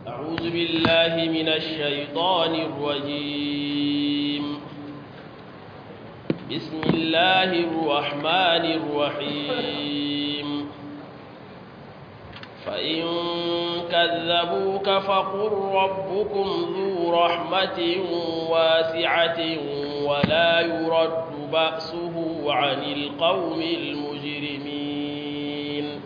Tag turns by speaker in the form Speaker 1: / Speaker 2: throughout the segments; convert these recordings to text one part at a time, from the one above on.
Speaker 1: أعوذ بالله من الشيطان الرجيم بسم الله الرحمن الرحيم فإن كذبوك فقل ربكم ذو رحمة واسعة ولا يرد بأسه عن القوم المجرمين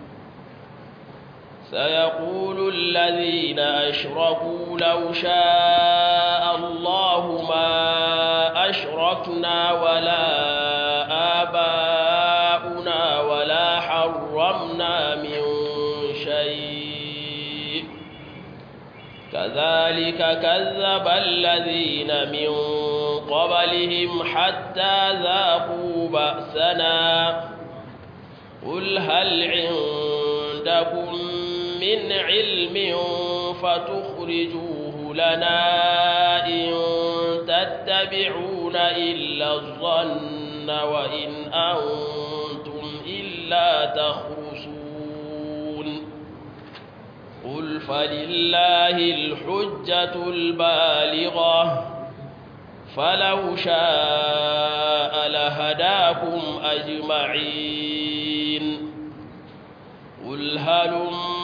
Speaker 1: سيقول الذين أشركوا لو شاء الله ما أشركنا ولا آباؤنا ولا حرمنا من شيء كذلك كذب الذين من قبلهم حتى ذاقوا بأسنا قل هل عندكم من علم فتخرجوه لنا إن تتبعون إلا الظن وإن أنتم إلا تخرصون قل فلله الحجة البالغة فلو شاء لهداكم أجمعين قل هلم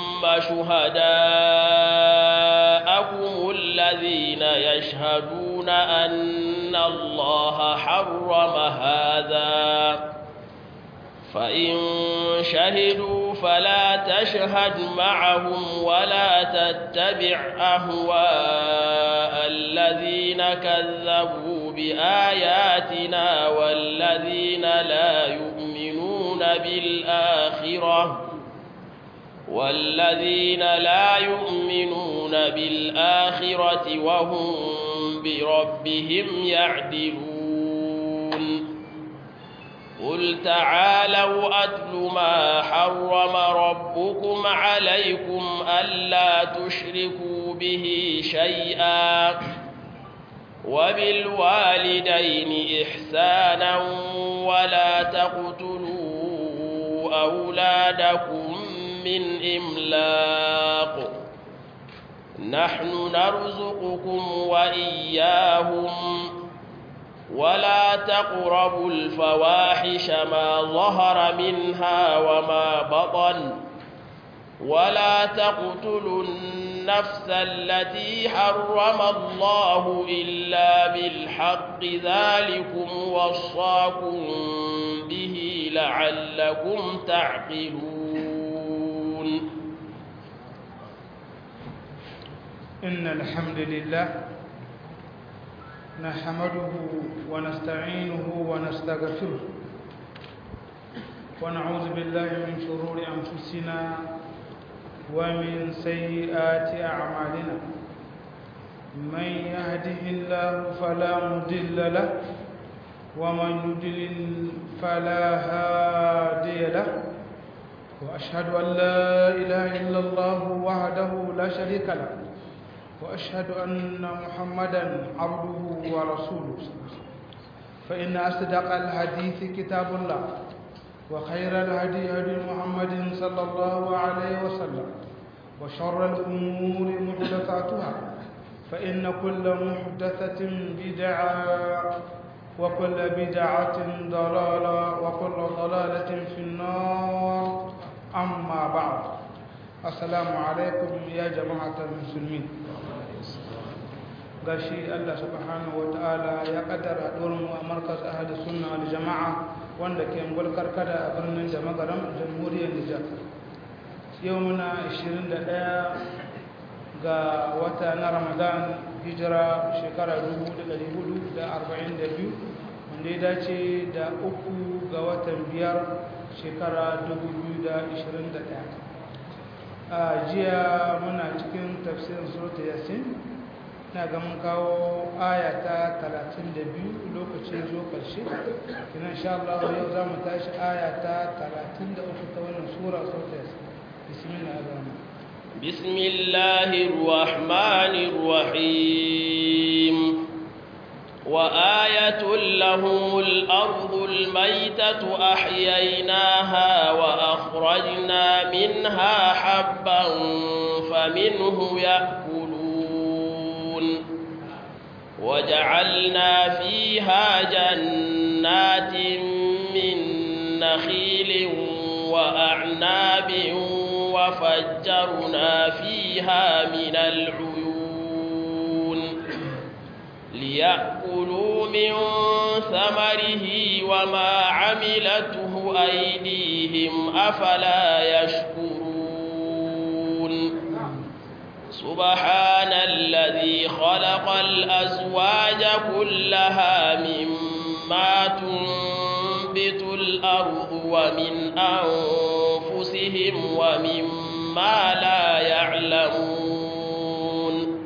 Speaker 1: شهداءكم الذين يشهدون أن الله حرم هذا فإن شهدوا فلا تشهد معهم ولا تتبع أهواء الذين كذبوا بآياتنا والذين لا يؤمنون بالآخرة والذين لا يؤمنون بالآخرة وهم بربهم يعدلون قل تعالوا أتل ما حرم ربكم عليكم ألا تشركوا به شيئا وبالوالدين إحسانا ولا تقتلوا أولادكم من إملاق نحن نرزقكم وإياهم ولا تقربوا الفواحش ما ظهر منها وما بطن ولا تقتلوا النفس التي حرم الله إلا بالحق ذلكم وصاكم به لعلكم تعقلون
Speaker 2: إن الحمد لله نحمده ونستعينه ونستغفره ونعوذ بالله من شرور أنفسنا ومن سيئات أعمالنا من يهده الله فلا مضل له ومن يضلل فلا هادي له وأشهد أن لا إله إلا الله وحده لا شريك له وأشهد أن محمدا عبده ورسوله فإن أصدق الحديث كتاب الله وخير الهدي هدي محمد صلى الله عليه وسلم وشر الأمور محدثاتها فإن كل محدثة بدعة وكل بدعة ضلالة وكل ضلالة في النار أما بعد السلام عليكم يا جماعة المسلمين gashi Allah subhanahu wa ta'ala ya kaddara mu a markas ahli sunna wal jama'a wanda ke mulkar kada a birnin jama'aram jamhuriyar Nijar yau muna 21 ga wata na Ramadan hijira shekara 1442 wanda ya dace da uku ga watan biyar shekara 2021 a jiya muna cikin tafsirin surta yasin na ga mun kawo aya ta 32 lokacin zo karshe kina insha Allah yau za mu tashi aya ta 33 ta wannan sura surta yasin bismillah ar-rahman
Speaker 1: بسم الله الرحمن الرحيم وآية لهم الأرض الميتة أحييناها وأخرجنا منها حبا فمنه يأكلون وجعلنا فيها جنات من نخيل وأعناب وفجرنا فيها من العيون ليأكلوا من ثمره وما عملته أيديهم أفلا يشكرون سبحان الذي خلق الأزواج كلها مما تنبت الأرض ومن أنفسهم ومما لا يعلمون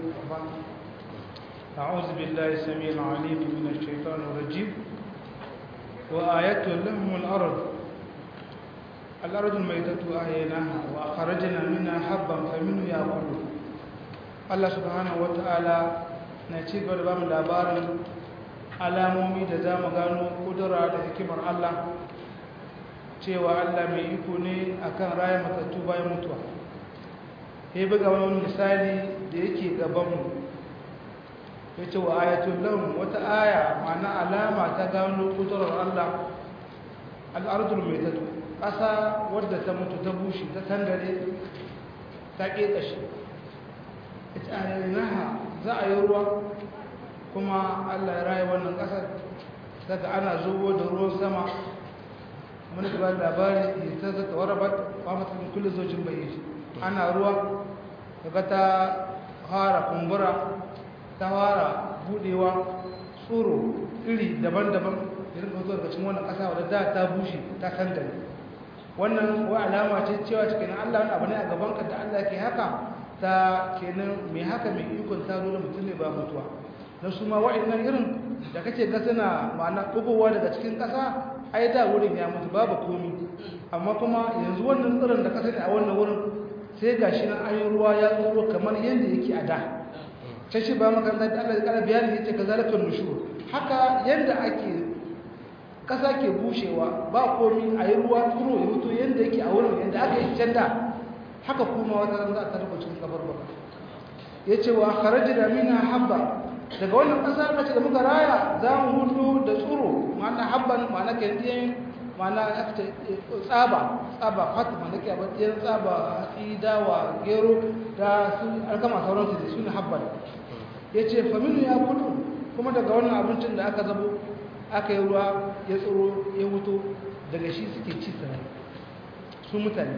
Speaker 2: أعوذ بالله السميع العليم من الشيطان الرجيم وآية لهم الأرض الأرض الميتة أحييناها وأخرجنا منها حبا فمنه يأكلون Allah subhanahu wata'ala na ci gaba da ba mu labarin alamomi da za mu gano kudura da hikimar Allah cewa Allah mai iko ne akan raya matattu bayan mutuwa ya buga wani misali da yake gabanmu ya ce wa ayatul lahum wata aya ma'ana alama ta gano kudurar Allah al'ardul mai tattu ƙasa wadda ta mutu ta bushe ta tangare ta ƙeƙashe naha za a yi ruwa kuma allah ya raye wannan ƙasar daga ana zubo da ruwan sama wani gaba labari ya ta zata warabat ba matsayin kullum zocin bai ana ruwa daga ta fara kumbura ta fara budewa tsoro iri daban-daban irin ka zuwa cikin wannan ƙasa wadda da ta bushe ta kandare wannan wa alama ce cewa cikin allah wani abu ne a gabanka da allah ke haka ta kenan mai haka mai ikon ta zo da mutum ne ba mutuwa na su ma wa'annan irin da kake ga suna ma'ana ɗugowa daga cikin ƙasa ai da wurin ya mutu babu komi amma kuma yanzu wannan tsirin da ka sani a wannan wurin sai ga shi nan ayin ruwa ya tsoro kamar yadda yake a da ta shi ba makaranta da Allah ya ƙara bayani yace ka zalika nushur haka yadda ake ƙasa ke bushewa ba komi a yi ruwa tsoro ya mutu yadda yake a wurin yadda aka yi can da haka kuma wata ran za a tarba cikin kabar baka ya ce wa kharajna minha habba daga wannan ƙasa mace da muka raya za mu hudu da tsuro ma'ana habban ma'ana kendiyan ma'ana tsaba tsaba fata ma'ana ke abin ɗiyan tsaba hatsi dawa gero da su alkama sauransu da su ne habban ya ce faminu ya kudu kuma daga wannan abincin da aka zabo aka yi ruwa ya tsoro ya wuto daga shi suke ci sarai su mutane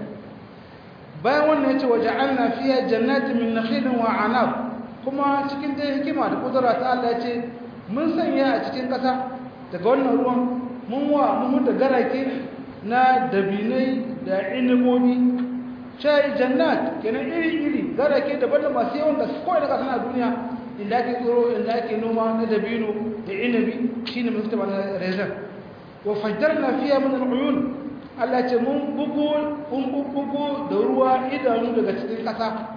Speaker 2: bayan wannan ya ce waje an na fiye jannati min nakhilin wa anab kuma cikin dai hikima da kudura ta Allah ya ce mun sanya a cikin ƙasa daga wannan ruwan mun wa mun da garake na dabinai da inimomi shayi jannat kenan iri-iri garake daban da masu yawan gaske kawai daga sana duniya inda ake tsoro inda ake noma na dabino da inabi shine mun fita na rezan wa fajjarna fiya min al-uyun Allah ce mun bugu mun bugu da ruwa idanu daga cikin ƙasa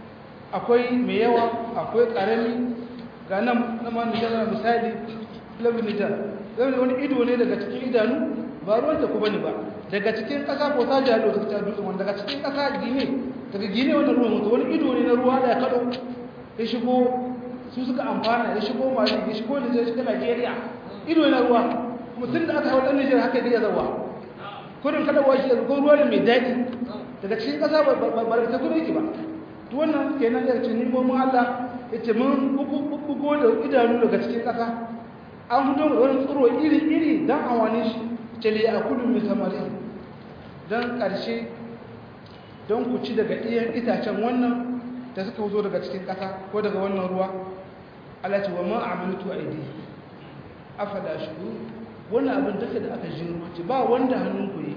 Speaker 2: akwai mai yawa akwai ƙarami ga nan na ma nijar misali labin nijar zai wani ido ne daga cikin idanu ba ruwan da ku bane ba daga cikin ƙasa ko ta jalo ta ta dutsen wanda daga cikin ƙasa gine daga gine wanda ruwan mutu wani ido ne na ruwa da ya kaɗo ya shigo su suka amfana ya shigo mali ya shigo nijar shiga najeriya ido na ruwa kuma tun da aka hau ɗan nijar haka ya zawa kurin kaɗawa shi ko ruwa ne mai daɗi daga cikin ƙasa ba da ta kudu yake ba to wannan kenan ya ce nimomin Allah ya ce mun bugo da idanu daga cikin ƙasa an fito da wani tsoro iri-iri don amfani shi ce ne a kudu mai samari don ƙarshe don ku ci daga iyan itacen wannan da suka fito daga cikin ƙasa ko daga wannan ruwa Allah ce wa ma amiltu aidi afala shuru wannan abin duka da aka jiro ce ba wanda hannun ku yi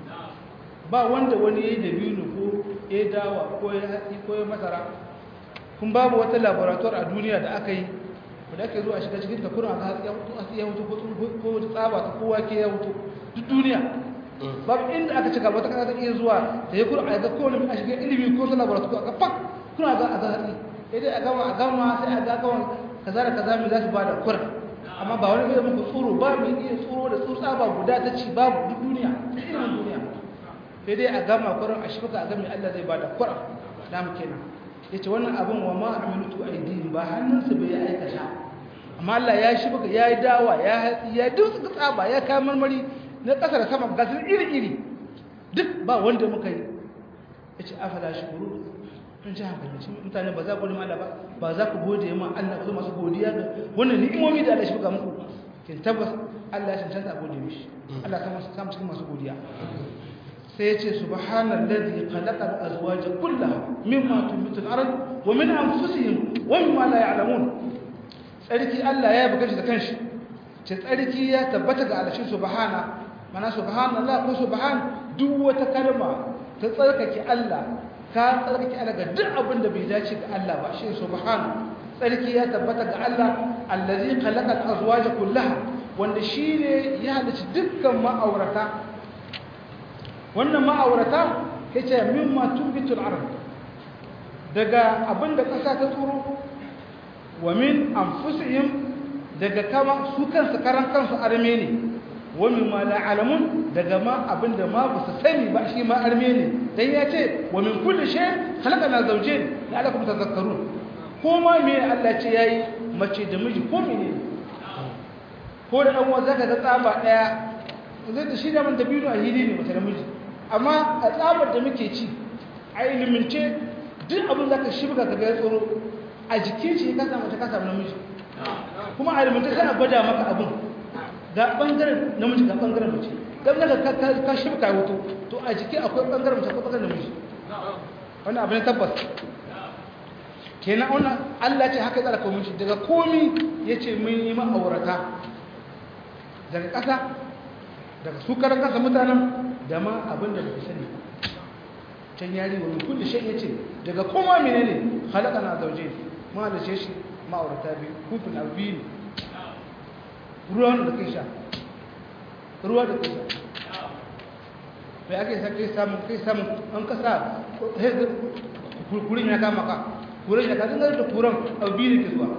Speaker 2: ba wanda wani yayi da biyu ko ya dawa ko ya hatsi ko ya masara kun babu wata laboratoire a duniya da aka yi da ake zuwa shiga cikin ta kuna ga hatsi ya wuto ko tsaba ta kowa ke ya wuto duk duniya babu inda aka cika wata kasa ta iya zuwa da ya kura a ga kowane a shiga ilimi ko ta laboratoire aka fak kuna ga a ga hatsi sai dai a gama a gama sai a ga kawai kaza da kaza mai za su ba da kura amma ba wani zai muku tsoro ba mai iya tsoro da tsutsa ba guda ta ci babu duk duniya irin duniya sai dai a gama kuran a shi a gami Allah zai bada kuran da mu kenan yace wannan abin wa ma amilutu aidihim ba hannunsu bai aikata amma Allah ya shi baka ya yi dawa ya hatsi ya duk tsaba ya kayan marmari na ƙasa da sama ga sun iri-iri duk ba wanda muka yi ya ce afala shi kuru sun ci hankali shi mutane ba za ku nima ba ba za ku gode ma Allah ku masu godiya ga wannan ni'imomi da Allah shi buga muku kin tabbas Allah ya cancanta a gode mishi Allah ta masu samu cikin masu godiya sai ya ce subhanallazi khalaqa al-azwaja kullaha mimma tunbitu al-ard wa min anfusihim wa mimma la ya'lamun tsarki Allah ya buga shi da kanshi ce tsarki ya tabbata ga alashin subhana mana subhanallah ko subhan duk wata kalma ta tsarkake Allah ka tsarkake Allah ga duk abin da bai dace ga Allah ba shi subhan tsarki ya tabbata ga Allah allazi khalaqa al-azwaja kullaha wanda shine ya halitta dukkan ma'aurata wannan ma'aurata yace mimma tunbitul ard daga abinda kasa ta tsoro wa min anfusihim daga kama su kansu karan kansu arme ne wa min ma la alamun daga ma abinda ma ba su sani ba shi ma arme ne dan ya ce wa min kulli shay khalaqana zawjayn la'allakum tadhakkarun ko ma me Allah ce yayi mace da miji ko mene ko da dan uwa zaka ga tsaba daya zai da shi da man dabino a hili ne mace da miji amma a tsabar da muke ci a ilimince duk abin zaka shibga ka ga tsoro a jikin shi ka samu ta ka samu namiji kuma a rubuta kana gwada maka abin ga bangaren namiji ga bangaren mace dan daga ka ka shibka wuto to a jiki akwai bangaren mace akwai bangaren namiji wannan abin tabbas kenan wannan Allah ce haka tsara komai shi daga komi yace mun yi ma'aurata daga ƙasa daga su karan kasa mutanen da ma abin da bai sani can yari wa min kulli shay yace daga koma menene khalaqana zawjayn ma da ce shi ma'aurata biyu hukun abiyu ne ruwan da kai sha ruwa da kai sha mai ake sa kai samun kai samun an kasa kurin ya kama ka kurin ya kama da kuran abiyu ne ke zuwa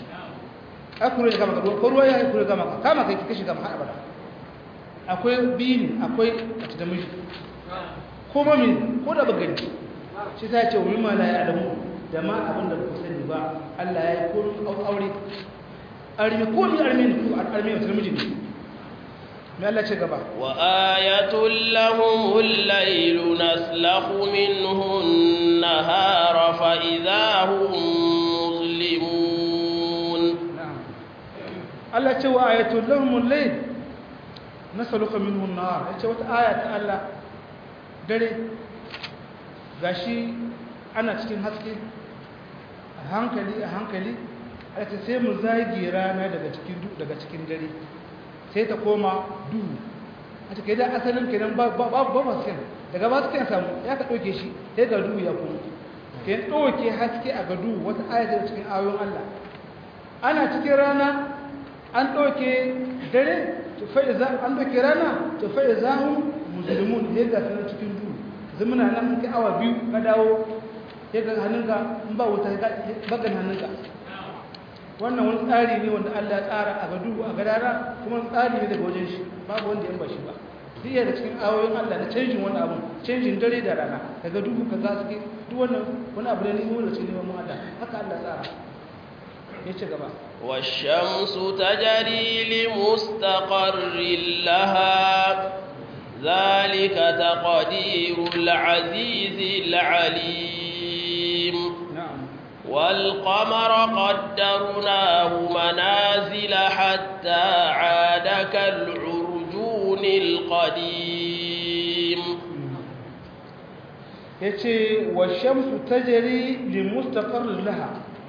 Speaker 2: a kurin ya kama ka ko ruwa ya kurin kama ka kama kai kashi kama haɗa bada akwai biyu ne akwai a cikin miji ko mami ko da bagani shi ta ce wa mimma la ya adamu da ma abin da ku sani ba Allah ya yi ko aure armi ko mi armi ne ko armi mutum miji ne me Allah ce gaba
Speaker 1: wa ayatul lahumul laylu naslakhu minhu an-nahara fa idahum muslimun
Speaker 2: Allah ce wa ayatul lahumul layl naslakhu minhu an-nahar ce wata aya ta Allah dare gashi ana cikin haske a hankali a hankali a ta sai mu zagi rana daga cikin daga cikin dare sai ta koma duhu a cikin da asalin kenan ba ba ba masu kyan daga ba su kyan samu ya ka ɗauke shi sai ga duhu ya kuma ke ɗauke haske a ga duhu wata ayatar cikin ayoyin Allah ana cikin rana an ɗauke dare tufai za an ɗauke rana tufai za mu musulmun sai ga sanar cikin duhu zamana nan kai awa biyu ka dawo ya ga hannunka in ba wuta bagan hannunka wannan wani tsari ne wanda Allah ya tsara a gadu a gadara kuma tsari ne daga wajen shi babu wanda ya bashi ba duk da cikin ayoyin Allah na canjin wani abu canjin dare da rana daga duhu ka gaske duk wannan wani abu ne ne wanda cikin neman Allah haka Allah tsara ya ci gaba
Speaker 1: والشمس تجري لمستقر لها ذلك تقدير العزيز العليم
Speaker 2: na'am
Speaker 1: والقمر قدرناه منازل حتى عاد كالعرجون القديم
Speaker 2: yace wa shamsu tajri li mustaqarrin laha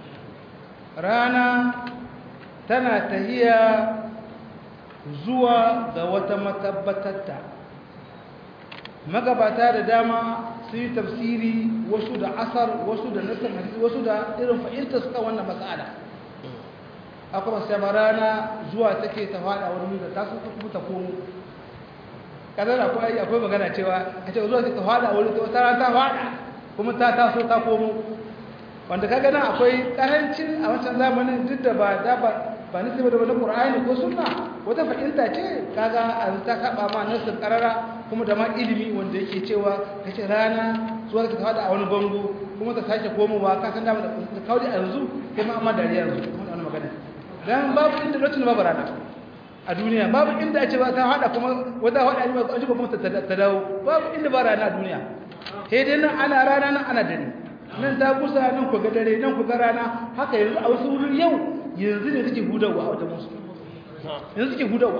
Speaker 2: rana tana tahiya zuwa ga wata matabbatarta magabata da dama su yi tafsiri wasu da asar wasu da nasar hadisi wasu da irin fahimta suka wannan matsala akwai masu yamma rana zuwa take ta fada wani da ta suka kuma ta komo kadar akwai akwai magana cewa a ce zuwa ta fada wani ta rana ta fada kuma ta taso ta komo wanda ka gana akwai karancin a wancan zamanin duk da ba da ba ba nasi ba da wani qur'ani ko sunna wata fahimta ce kaga an ta saba ma nasin karara kuma da ma ilimi wanda yake cewa kace rana zuwa ta fada a wani bango kuma ta sake komowa ka san da ta kauri a yanzu kai ma amma dariya yanzu kuma wannan magana dan babu inda lokacin babu rana a duniya babu inda a ce ba ta hada kuma wata hada ne ba kuma ta dawo babu inda ba rana a duniya sai dai nan ana rana nan ana dare nan ta kusa nan ku ga dare nan ku ga rana haka yanzu a wasu wurin yau yanzu ne suke hudawa a wajen musu yanzu suke hudawa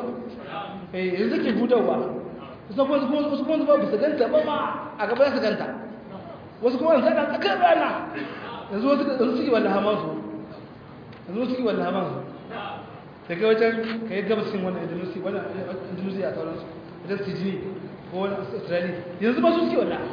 Speaker 2: eh yanzu suke hudawa wasu kuma kuma wasu kuma ba su ganta ba ma a gaba su ganta wasu kuma yanzu ana tsakar rana yanzu wasu yanzu suke wallaha ma su yanzu suke wallaha ma su daga wajen ka yi gabasin wannan indonesia wannan indonesia a sauransu wajen sydney ko wani australia yanzu ba su suke wallaha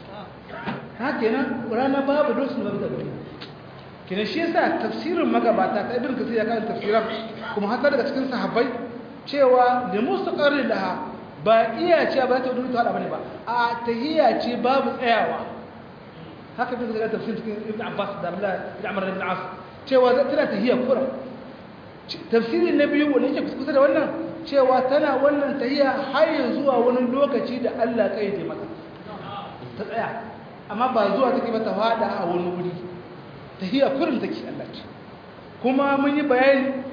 Speaker 2: haka kenan rana babu dosu babu da gari kenan shi yasa tafsirin magabata ta ibn kasir ya kan tafsiran kuma har daga cikin sahabbai cewa da mustaqarri laha ba iya ce ba ta dudu ta hada bane ba a tahiyya ce babu tsayawa haka bin daga tafsirin cikin ibn abbas da abdullah ibn amr ibn as cewa za tana tahiyya kura tafsirin na biyu wanda yake kusa da wannan cewa tana wannan tahiyya har zuwa wani lokaci da Allah kai ya mata ta tsaya amma ba zuwa take ba ta fada a wani wuri tahiyya kurin take Allah ce kuma mun yi bayani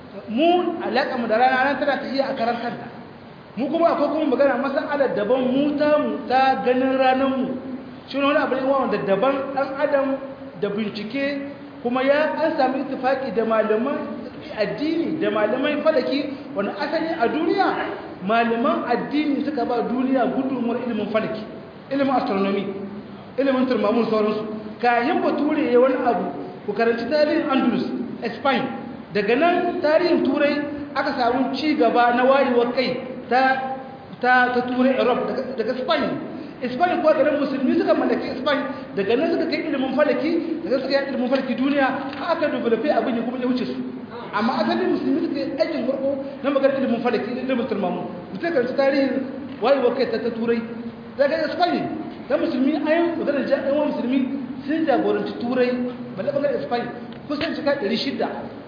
Speaker 2: mu alaka mu da rana ran tana tahiyya a karan kanta mu kuma akwai kuma magana masalar daban mu ta mu ta ganin ranar mu shi ne wani abu ne wanda daban dan adam da bincike kuma ya an sami ittifaki da malaman addini da malaman falaki wani asali a duniya malaman addini suka ba duniya gudunmuwar ilimin falaki ilimin astronomy ilimin turmamun sauransu kayan bature ya wani abu ku karanci tarihin andalus spain daga nan tarihin turai aka samu ci gaba na wayewar kai ta ta ta turai europe daga spain spain kuwa garin musulmi suka mallaki spain daga nan suka kai ilimin falaki daga suka yi ilimin falaki duniya aka dubulafe abin ya kuma ya wuce su amma asalin musulmi suka yi aikin farko na maganar ilimin falaki ilimin turmamun mutum karanci tarihin wayewar kai ta ta turai daga spain ta musulmi ayin maganar jami'an musulmi sun jagoranci turai balle bangaren spain kusan cika 600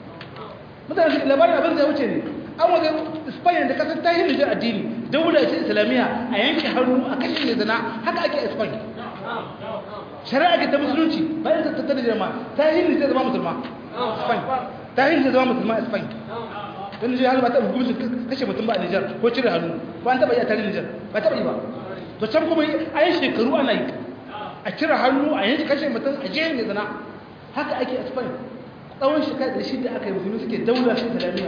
Speaker 2: mutane su labarin abin zai wuce ne an waje spain da kasar tahin nijar addini daula ce islamiyya a yanke hannu a kashe ne zana haka ake a spain shari'a ke ta musulunci bayan ta tattara jirma tahin nijar zama musulma spain tahin nijar zama musulma a spain don nijar ba ta hukumcin kashe mutum ba a nijar ko cire hannu ba an taba yi a tarihin nijar ba taba yi ba to can kuma a yi shekaru ana yi a cire hannu a yanki kashe mutum a jiya mai zana haka ake a spain tsawon shekara da shida aka yi musulmi suke daular shi islamiyya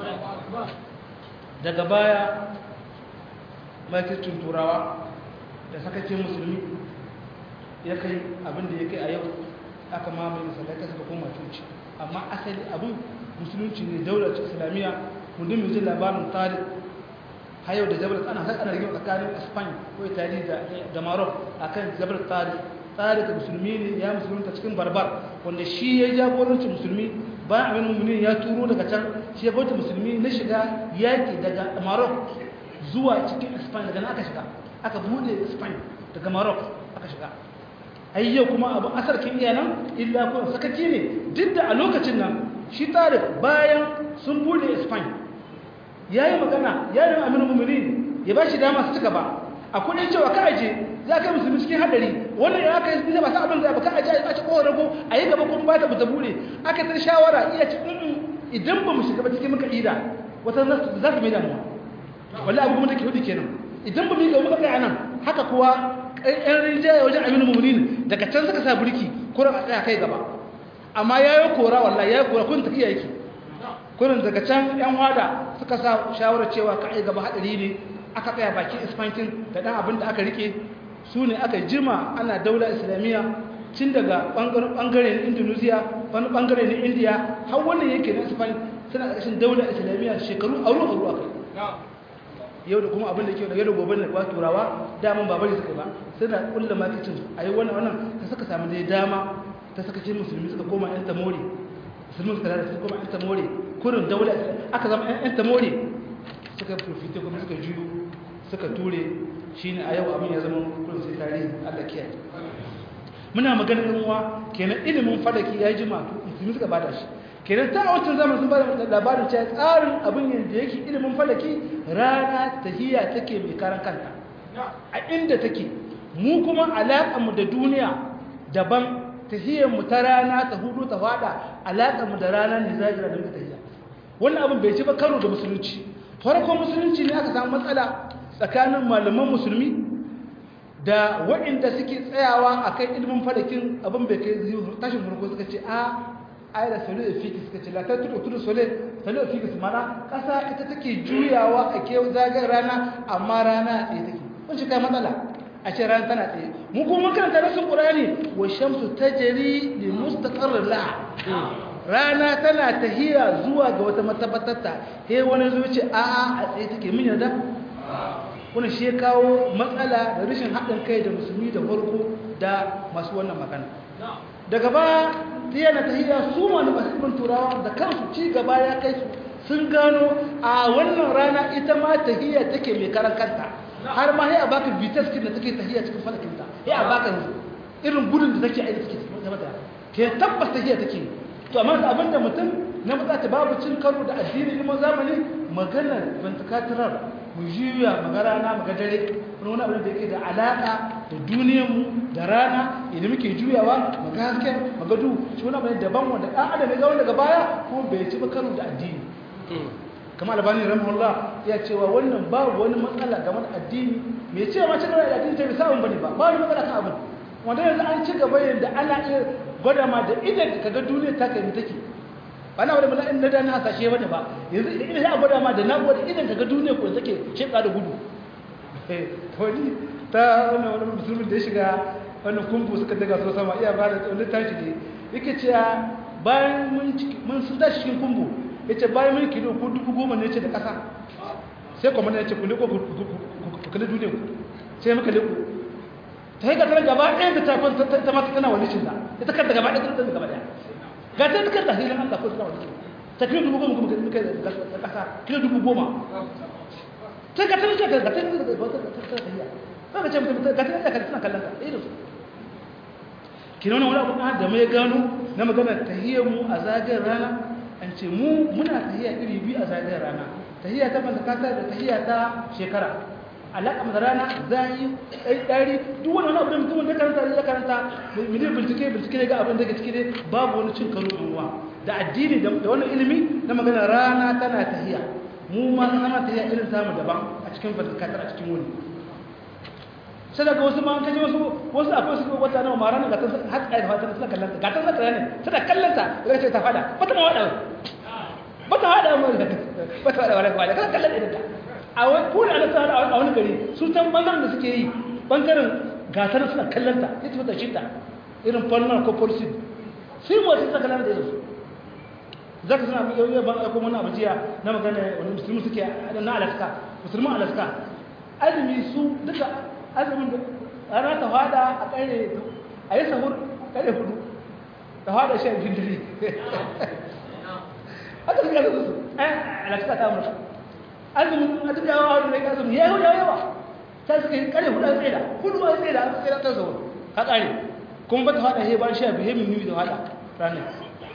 Speaker 2: daga baya makircin turawa da sakacin musulmi ya kai abin da ya kai a yau aka mamaye masallatai suka koma coci amma asali abin musulunci ne daular islamiyya mundin mai jin labarin tarihi har yau da jabar ana har ana rigima tsakanin spain ko italy da maroc akan jabar tsari tsari da musulmi ne ya musulunta cikin barbar wanda shi ya jagoranci musulmi bayan abin mummuni ya turo daga can shi ya bauta musulmi na shiga yaƙi daga maroc zuwa cikin spain daga nan aka shiga aka bude spain daga maroc aka shiga ai yau kuma abu asarkin iya nan illa ko sakaci ne duk da a lokacin nan shi tarik bayan sun bude spain ya yi magana ya yi aminu mummuni ya ba shi dama su cika ba a kudin cewa ka aje za ka musulmi cikin hadari wannan ya aka yi ba sa abin zai ba ka aje a ci kowar rago a yi gaba kuma ba ta buta bude aka ta shawara iya ci idan ba mu shiga ba cikin muka ida wata za ta mai damuwa wallahi abu kuma take hudu kenan idan ba mu yi gaba muka kai anan haka kuwa ɗan rinjaye wajen aminu mummuni daga can suka sa burki kuran a tsaya kai gaba amma ya yi kora wallahi ya yi kora kun tafiya yake kurin daga can yan wada suka sa shawarar cewa ka ai gaba hadari ne aka tsaya bakin isfankin da dan abin da aka rike su ne aka jima ana daula islamiyya tun daga bangare na indonesia wani bangare na india har wannan yake na isfan suna ƙarshen daula islamiyya shekaru aru aru aka yau da kuma abin da ke da yau da gobe da kuwa turawa daman ba bari suka ba suna kulla makicin a yi wannan wannan ta suka samu dai dama ta saka ce musulmi suka koma yan tamori musulmi suka lalata suka koma yan tamori kurin daula aka zama yan tamori suka profite kuma suka juyo suka ture shine a yau abin ya zama kurin sai tarihi Allah kiyaye muna maganar uwa kenan ilimin falaki ya ji matu musulmi suka bada shi kenan ta a wancan zamanin sun bada labarin cewa tsarin abin yadda yake ilimin falaki rana tahiya take mai karan kanta a inda take mu kuma alaƙarmu da duniya daban tahiyarmu ta rana ta hudu ta fada alaƙarmu da rana ne zajira da muka tahiya wannan abin bai ci ba karo da musulunci farkon musulunci ne aka samu matsala tsakanin malaman musulmi da waɗanda suke tsayawa a kan ilimin falakin abin bai kai tashin farko suka ce a ai da salo da fikis suka ce latar tudu tudu sole salo da fikis mana ƙasa ita take juyawa a ke zagayen rana amma rana a tsaye take kun shi kai matsala a ce rana tana tsaye mu kuma karanta rasul qur'ani wa shamsu tajri li mustaqarrir laha rana tana tahiya zuwa ga wata matabbatarta he wani zuci a a a tsaye take min yarda wani shi ya kawo matsala da rashin haɗin kai da musulmi da farko da masu wannan magana daga ba yana tahiya su wani masifin turawa da kansu ci gaba ya kai su sun gano a wannan rana ita ma tahiya take mai karan kanta har ma ya baka bitas kin da take tahiya cikin falakinta ya baka irin gudun da take aiki take zama da ke tabbas tahiya take to amma da abinda mutum na matsa ta babu cin karo da addinin ilimin zamani maganar ventricular mu juya maga rana maga dare wani abin da yake da alaka da duniyarmu da rana idan muke juyawa maga hasken maga du shi wani abin daban wanda ɗan adam ya ga wanda daga baya kuma bai ci ba karo da addini kamar albani rahimahullah ya cewa wannan babu wani matsala game da addini mai cewa ma cikin da addini ta bisa abin bane ba ba wani matsala kan abin wanda yanzu an ci gaba yadda ana iya gwada ma da idan ka ga duniya ta kai take ba na wadda na da na hasashe bane ba yanzu idan ya gwada ma da na gwada idan ka ga duniya ko take sheka da gudu wani ta wani wani musulmin da ya shiga wani kumbu suka daga su sama iya ba da wani tashi ne yake cewa bayan mun sun tashi cikin kumbu ya ce bayan mun kilo ko dubu goma ne ce da ƙasa sai kuma ya ce ku liko ku kalli duniya ku sai muka liko ta yi gasar gaba ɗaya da tafin ta mata tana wani cinta ita kanta gaba ɗaya ta gaba ɗaya ga ta ta kanta hilin Allah ko tana wani cinta ta kilo dubu goma kuma muka da ƙasa kilo dubu goma ta ga ta ga ta ga ta ga ta ta ta ga ce mutum ga ta ga ta tana kallon ka ɗaya da su kina wani abu da mai gano na magana tahiyar mu a zagayen rana an ce mu muna tahiya iri biyu a zagayen rana tahiya ta mantakata da tahiya ta shekara alaƙa da rana zai ɗari duk wani abu da mutumin da karanta da karanta miliyan bincike bincike ne ga abin da ke ciki ne babu wani cin karo ruwa da addini da wani ilimi na magana rana tana tahiya mu ma sama tahiya irin samu daban a cikin fasikatar a cikin wani sai daga wasu ma kaji wasu wasu akwai su wata nawa mara ga ta har tsaye da fatan suna kallanta ga ta suna ne suna kallanta daga ce ta fada ba ta ma wada ba ta wada mu ba ta wada wala wala kana kallon idan ta a wani kuna ana tsara a wani gari su tan bangaren da suke yi bangaren gatar suna kallanta ita ta shi ta irin fannin ko policy sai mu wasu suna kallanta da su zaka suna mu yau ban aiko mana abujiya na magana wani musulmi suke na alaska musulman alaska azumi su duka azumin da rana ta fada a kare a yi sahur kare hudu ta fada shan jindiri haka suka zai su ɗan alaska ta amurka azumin a duka yawa wani rai azumin ya yi yawa ta suka yi kare hudu a tsaye da hudu a tsaye da a tsaye da ta sahur ka kare kuma ba ta fada he ban sha bihe mimmi da fada ranar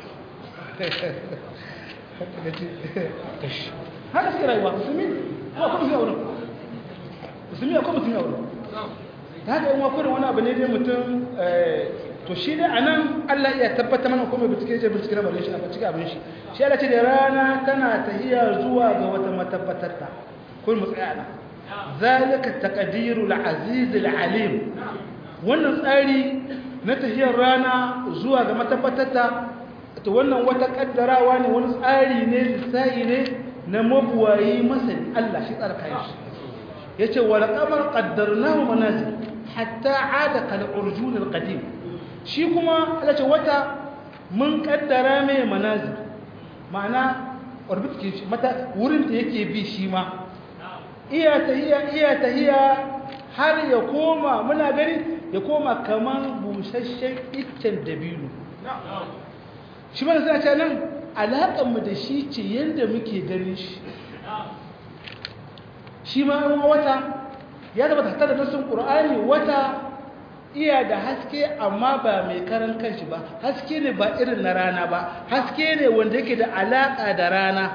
Speaker 2: haka suka rayuwa musulmi kuma kuma suka wurin musulmi akwai musulmi a wurin ta haka yin wakurin wani abu ne dai mutum to shi dai a nan allah iya tabbata mana kuma bincike ce bincike na bari shi a bincike abin shi shi ala ce da rana tana tahiya zuwa ga wata matabbatarta kun mu tsaya nan zalika taqdirul aziz alim wannan tsari na tahiyar rana zuwa ga matabbatarta to wannan wata kaddarawa ne wani tsari ne lissahi ne na mabuwayi masani Allah shi tsara kayan shi yace wal qamar qaddarnahu manazil hatta ada kal urjun al qadim shi kuma Allah ce wata mun kaddara mai manazil ma'ana orbit ke mata wurin da yake bi shi ma iya tahiya iya tahiya har ya koma muna gani ya koma kaman busasshen iccen dabino shi mana suna ce nan alaƙanmu da shi ce yadda muke ganin shi shi ma yan wata ya zama tattar da nasin ƙur'ani wata iya da haske amma ba mai karan kanshi ba haske ne ba irin na rana ba haske ne wanda yake da alaka da rana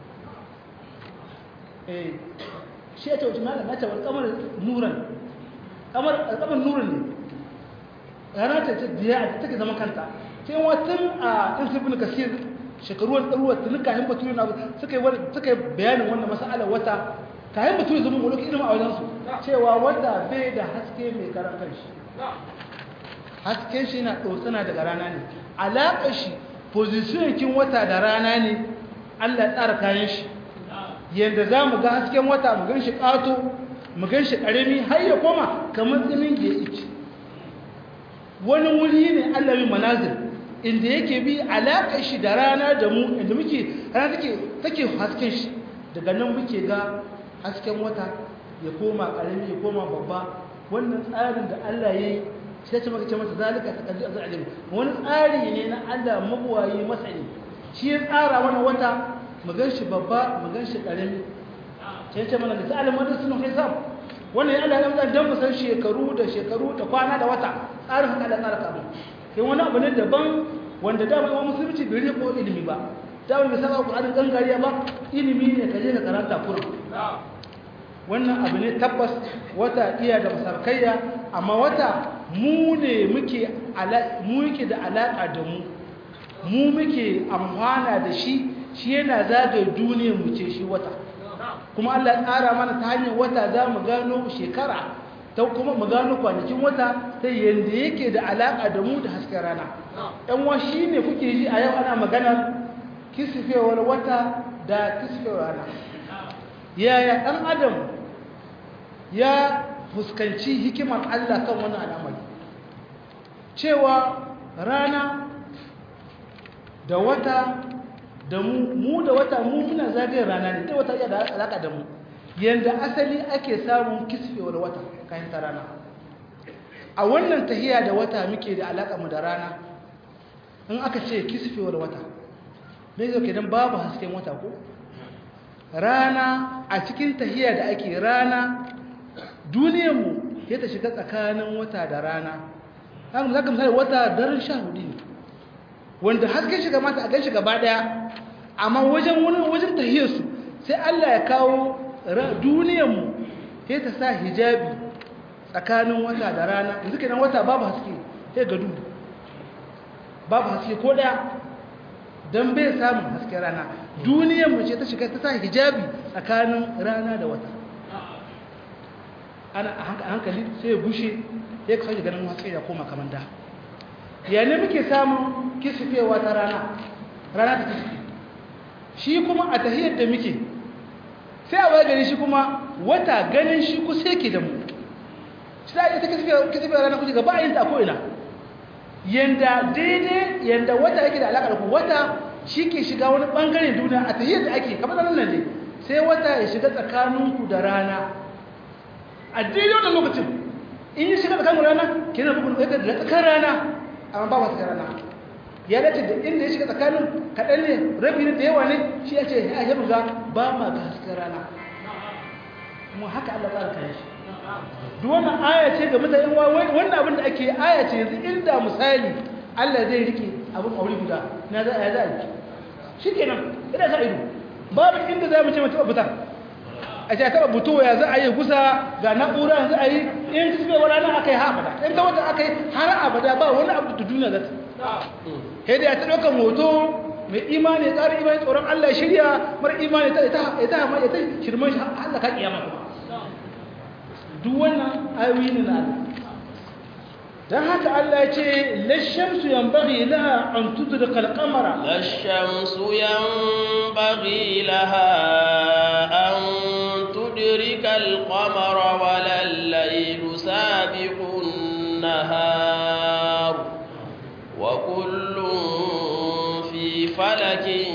Speaker 2: eh shi ya tauci malam ya ce wal kamar nuran kamar kamar nuran ne rana ta ce biya take zama kanta sai watan a insibin kasir shekaru wani ɗaruwa tuni kayan baturi na suka yi suka yi bayanin wannan mas'alar wata kayan baturi zama mulki ilimin a wajensu cewa wata bai da haske mai karan kanshi hasken shi na ɗotsina daga rana ne alaƙar shi positionkin wata da rana ne allah tsara kayan shi yadda za mu ga hasken wata mu gan shi ƙato mu gan shi ƙarami har ya koma kamar tsinin da ya wani wuri ne allah min manazir inda yake bi alaƙar shi da rana da mu inda muke rana take take hasken shi daga nan muke ga hasken wata ya koma ƙarami ya koma babba wannan tsarin da allah ya yi sai ce maka ce masa zalika taqaddu azal wani tsari ne na Allah mabuwayi masani shi ya tsara wannan wata mu ganshi babba mu ganshi karami sai ce mana da ta'alim wanda sun hisab wannan ya Allah ya mutan dan mu san shekaru da shekaru da kwana da wata tsarin haka da tsara kamu kai wani abu ne daban wanda da ba musulunci bai riko ilimi ba da ba saka Qur'anin gangariya ba ilimi ne kaje ka karanta kurum wannan abu ne tabbas wata iya da masarkaiya amma wata mu ne muke mu yake da alaƙa da mu mu muke amfana da shi shi yana zagaye duniyar mu ce shi wata kuma Allah ya tsara mana ta hanyar wata za mu gano shekara ta kuma mu gano kwanakin wata ta yanda yake da alaƙa da mu da hasken rana ɗan wa shi ne kuke ji a yau ana maganar kisifewar wata da kisifewar rana yaya ɗan adam ya fuskanci hikimar Allah kan wani al'amari cewa rana da wata da mu mu da wata mu muna zagayen rana ne da wata iya da alaka da mu yanda asali ake samun kisfewar wata kayan ta rana a wannan tahiya da wata muke da alaka mu da rana in aka ce kisfewar wata me zai kenan babu hasken wata ko rana a cikin tahiya da ake rana duniyarmu ya ta shiga tsakanin wata da rana haka zaka misali wata daren sha hudu ne wanda hasken shiga mata a gan shi gaba daya amma wajen wani wajen tahiyarsu sai Allah ya kawo duniyarmu ya ta sa hijabi tsakanin wata da rana yanzu kenan wata babu haske sai ga duhu babu haske ko daya don bai samun hasken rana duniyarmu ce ta shiga ta sa hijabi tsakanin rana da wata ana a hankali sai ya bushe ya kasance ganin haske ya koma kamar da yana muke samun kisifewa ta rana rana ta kisife shi kuma a tahiyar da muke sai a gani shi kuma wata ganin shi kusa yake da mu shi za a yi ta kisifewa rana kusa gaba a yin ta ko'ina yanda daidai yanda wata yake da alaƙar ku wata shi ke shiga wani ɓangaren duniya a tahiyar da ake kamar nan ne sai wata ya shiga tsakaninku da rana a daidai wannan lokacin in yi shiga tsakanin rana ke na bugun ɗaukar da tsakar rana amma ba masu rana ya dace da inda ya shiga tsakanin kaɗan ne rabi ne da yawa ne shi ya ce ya yabu ga ba ma ga hasken rana kuma haka Allah tsara kayan shi duk wannan aya ce ga mutane wannan abin da ake aya ce yanzu inda misali Allah zai rike abin aure guda na za a za a yi shi kenan ina sa ido babu inda za mu ce mutum fita a ce taɓa buto ya za a yi gusa ga na'ura yanzu a yi in ta tsibe wani aka yi haɓada in ta wata aka yi har abada ba wani abu da duniya za ta sai da ya ta ɗaukar hoto mai imani tsarin imani tsoron allah shirya mara imani ta ta hama ya ta shirman shi allah ka kiyama kuma duk wannan ayoyi ne na don haka Allah ya ce lashamsu yanbaghi laha an tudrika al-qamara
Speaker 1: lashamsu yanbaghi laha an tudrika al-qamara wala al-laylu sabiqu an-nahar wa kullun fi falakin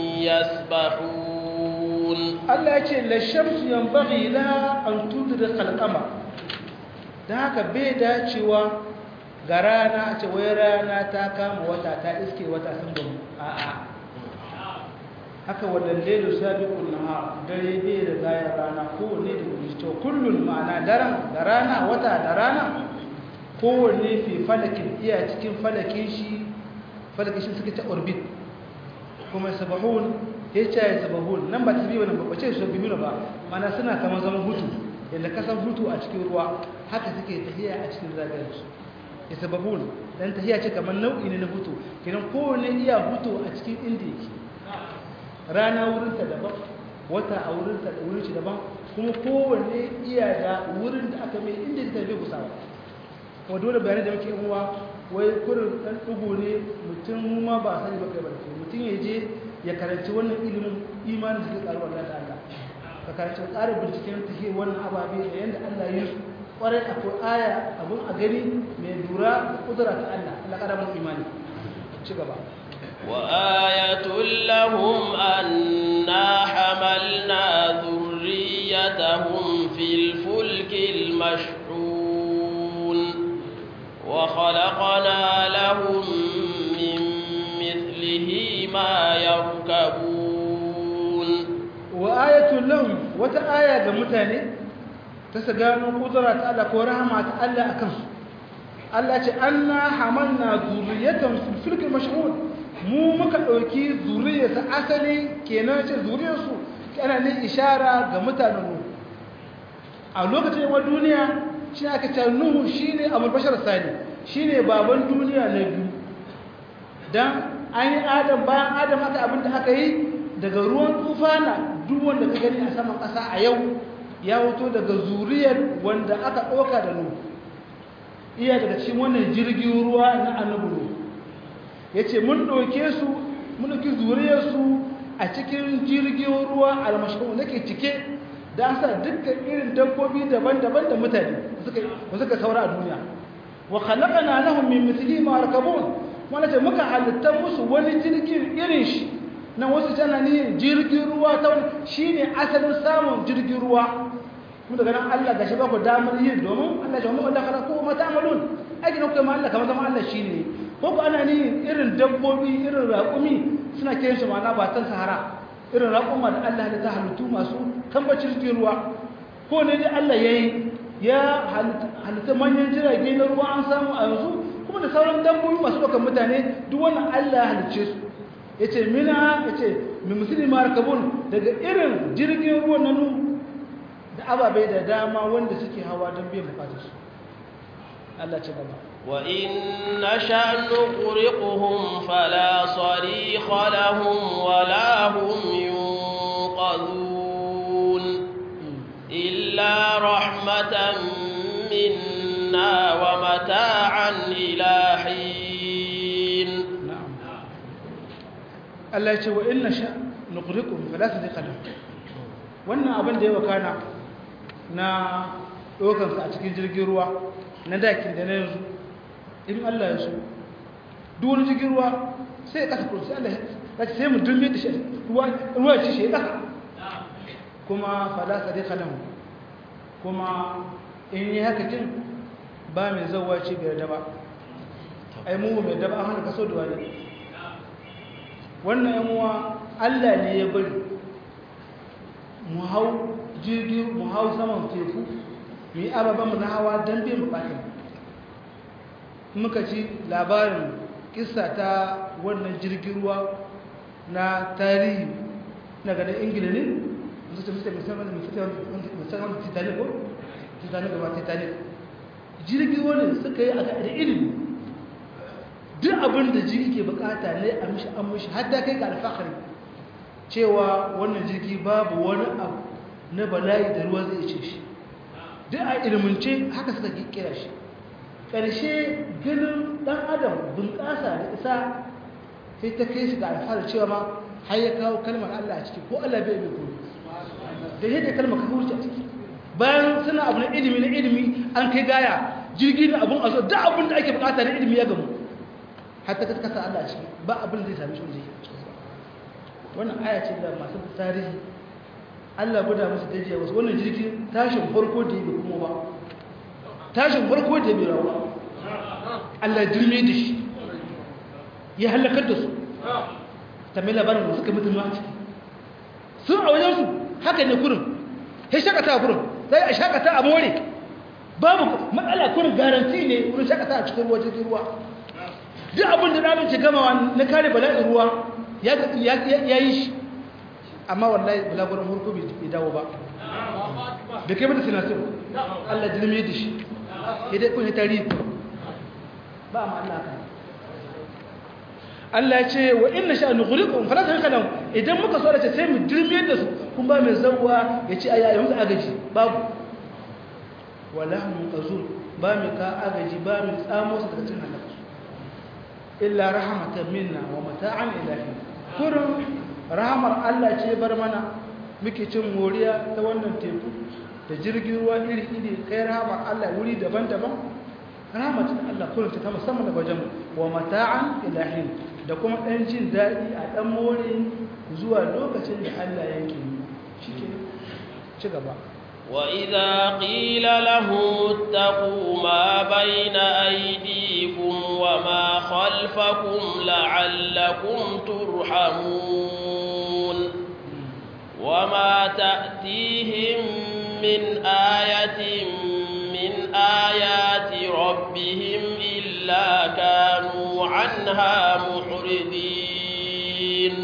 Speaker 1: yasbahun
Speaker 2: Allah ya ce lashamsu yanbaghi laha an tudrika al-qamara don haka bai dacewa ga rana ce wai rana ta kama wata ta iske wata sun gamu a'a haka wannan lailu sabiqun nahar dare bai da gaya rana kowanne da gudu to kullun ma'ana daren da rana wata da rana kowanne fi falakin iya cikin falakin shi falakin shi suka ta orbit kuma sabahun ya ce ya sabahun nan ba tasbihu nan ba ce su biyu ba mana suna kamar zaman hutu yadda kasan hutu a cikin ruwa haka suke tafiya a cikin zagayen su ya sabahun dan tafiya ce kamar nau'i ne na hutu kenan kowanne iya hutu a cikin inda yake rana wurinta daban wata a wurinta da wurin shi daban kuma kowanne iya da wurin da aka mai inda ta bai kusawa wa dole bayanai da muke yin uwa wai kurin dan dugu ne mutum ma ba sani ba kai ba mutum ya je ya karanci wannan ilimin imanin da ke karuwa Allah ta Allah ka karanci tsarin binciken ta ke wannan ababe da yanda Allah ya yi kwarai akwai aya abun a gani mai lura da kudura ta Allah Allah kada mun imani ci gaba
Speaker 1: وآية لهم أنا حملنا ذريتهم في الفلك المشحون وخلقنا لهم من مثله ما يركبون
Speaker 2: وآية لهم وتآية جمتاني تسجانوا قدرة الله ورحمة الله أكم الله أنا حملنا ذريتهم في الفلك المشحون mu muka ɗauki zuriyarsa asali kenan ce zuriyarsu ana ne ishara ga mutanen mu a lokacin yawan duniya shi aka ce nuhu shi ne abulbashar sani shi ne baban duniya na biyu don an yi adam bayan adam aka abin da aka yi daga ruwan tufana duk wanda ka gani a saman ƙasa a yau ya wuto daga zuriyar wanda aka ɗauka da nuhu iya daga cikin wannan jirgin ruwa na annabi nuhu ya ce mun ɗauke su mun ɗauki zuriyarsu a cikin jirgin ruwa almashahun da ke cike da an sa dukkan irin dabbobi daban-daban da mutane da suka saura a duniya wa khalaqana lahum min mithlihi ma yarkabun wanda ce muka halitta musu wani jirgin irin shi na wasu janani jirgin ruwa ta wani shine asalin samun jirgin ruwa mun daga nan Allah gashi ba ku damar yin domin Allah ya mu Allah kala ko mata amalun aiki na kuma Allah kamar zama Allah shine ko ana ni irin dabbobi irin raƙumi suna kiran shi ma'ana ba tan sahara irin raƙuma da Allah ya ta halittu masu kambacin jirgin ruwa ko ne dai Allah ya yi ya halitta manyan jirage na ruwa an samu a yanzu kuma da sauran dabbobi masu ɗaukar mutane duk wannan Allah ya halicce su ya ce mina ya ce mai musulmi markabun daga irin jirgin ruwan na nu da ababai da dama wanda suke hawa don biyan bukatarsu Allah ce gaba
Speaker 1: وإن نشأ نغرقهم فلا صريخ لهم ولا هم ينقذون إلا رحمة منا ومتاعا إلى حين
Speaker 2: نعم Allah ya ce wa inna sha nuqrikum fala sadiqa lahu wannan abin da ya wakana na dokan sa a cikin jirgin ruwa na dakin da na yanzu in Allah ya so duk wani jirgin ruwa sai ya kasa kursi Allah ya ce sai mu dulme da shi ruwa ruwa ci shi ya kasa kuma fala sadiqa lahu kuma in yi haka kin ba mai zawwa ce bai da ba ai mu mai da ba an hana kaso da wani wannan yamuwa Allah ne ya bari mu hau jirgi mu hau saman teku mu yi ababen na hawa don biyan bukatun muka ci labarin kisa ta wannan jirgin ruwa na tarihi na ganin ingila ne musu tafi musamman musamman titanic ko titanic ba titanic jirgin wani suka yi a da ilimi duk abin da jirgi ke bukata ne a mishi an mishi har da kai ga alfahari cewa wannan jirgi babu wani abu na bala'i da ruwa zai ce shi duk a ilmince haka suka kira shi ƙarshe ganin ɗan adam bunƙasa da isa sai ta kai shi ga alfahari cewa ma har ya kawo kalmar Allah a ciki ko Allah bai bai kuma da yadda kalmar ka wuce a ciki bayan suna abu na ilimi na ilimi an kai gaya jirgi na abun a zo duk abin da ake bukata na ilimi ya gamu hatta ka kasa Allah ciki ba abin da zai sami shi wanda yake wannan aya ce da masu tarihi Allah guda musu dajiya wasu wannan jirgin tashin farko da yake kuma ba tashin farko da bai rawa Allah dirme da shi ya halakar da su ta mai labarin da suka mutu ma ciki sun a wajen su haka ne kurin ya shakata kurin sai a shakata a more babu matsala kun garanti ne wurin shakata a cikin ruwa jirgin ruwa duk abin da ɗanin ke gamawa na kare bala'in ruwa ya yi shi amma wallahi balagurin hurku bai dawo ba bai kai mata sinasir allah jirme da shi ya dai kun ya tarihi ba ma allah kan Allah ya ce wa inna sha nughriqum fala tahkanu idan muka so da ce sai mu dirme da su kun ba mai zawwa ya ce ayi musu agaji babu wala hum qazur ba mai ka agaji ba mai tsamo su daga cikin halaka illa rahmatan minna wa mata'an ilahi kurun rahmar Allah ce bar mana muke cin moriya ta wannan teku da jirgin ruwa iri iri kai rahmar Allah wuri daban-daban rahmatin Allah kurun ta musamman daga wajen wa mata'an ilahi da kuma ɗan jin daɗi a ɗan more zuwa lokacin da Allah yanke shi ke ci gaba
Speaker 1: وإذا قيل لهم اتقوا ما بين أيديكم وما خلفكم لعلكم ترحمون وما تأتيهم من آية من آيات ربهم إلا كانوا عنها محرضين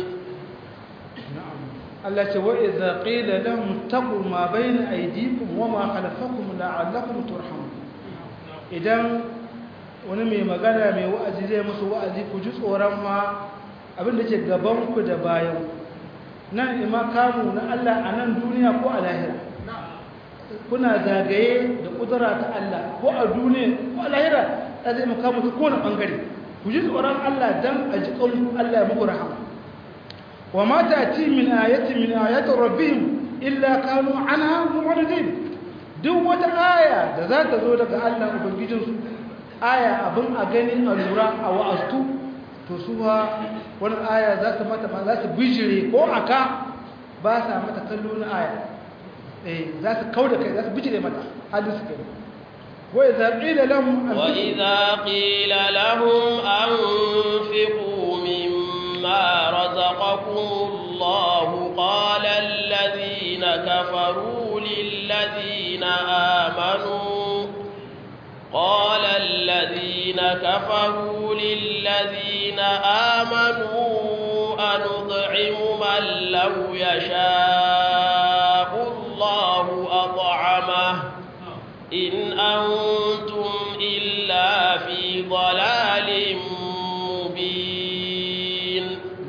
Speaker 2: Allah ce wa idza qila lahum taqu ma bayna aydikum wa ma khalfakum la'allakum turhamun idan wani mai magana mai wa'azi zai musu wa'azi ku ji tsoron ma abin da ke gaban ku da bayan nan ima kamu na Allah a nan duniya ko a lahira kuna zagaye da kudura ta Allah ko a duniya ko a lahira ta zai maka mutu kowane bangare ku ji tsoron Allah dan a ji ƙaunin Allah ya muku rahama wa ma ta'ti min ayati min ayati rabbihim illa kanu anha mu'ridin duk wata aya da za ta zo daga Allah ubangijin su aya abin a gani a lura a wa'astu to su ha wani aya za su mata za su bijire ko aka ba sa mata kallo na aya eh za su kauda kai za su bijire mata halin su kai وإذا قيل لهم
Speaker 1: وإذا قيل لهم أنفقوا مما رزقكم الله قال الذين كفروا للذين آمنوا قال الذين كفروا للذين آمنوا أنطعم من لو يشاء الله أطعمه إن أنتم إلا في ضلال مبين